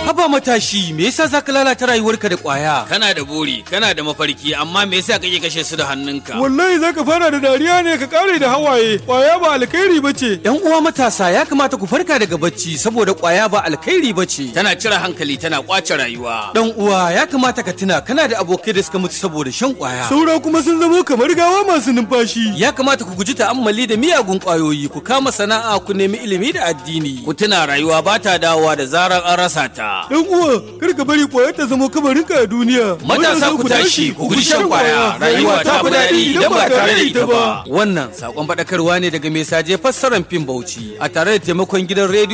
Haba matashi, me yasa za ka lalata rayuwarka da ƙwaya? Kana da buri, kana da mafarki, amma me yasa kake kashe su da hannunka? Wallahi zaka fara da dariya ne ka kare da hawaye. Kwaya ba alkhairi bace. ‘Yan uwa matasa ya kamata ku farka daga bacci saboda ƙwaya ba alkhairi bace. Tana cire hankali, tana kwace rayuwa. Dan uwa ya kamata ka tuna kana da abokai da suka mutu saboda shan ƙwaya. Saura kuma sun zamo kamar gawa masu numfashi. Ya kamata ku guji ta'ammali da miyagun ƙwayoyi, ku kama sana'a, ku nemi ilimi da addini. Ku tuna rayuwa ba ta dawowa da zarar an rasa ta. Dan uwa, kar ka bari kwaya ta zama kabarinka a duniya. Matasa ku tashi, ku guji shan kwaya. Rayuwa ta fi daɗi idan ba tare da ita ba. Wannan sakon faɗakarwa ne daga mai saje fassarar fim Bauchi a tare da taimakon gidan rediyo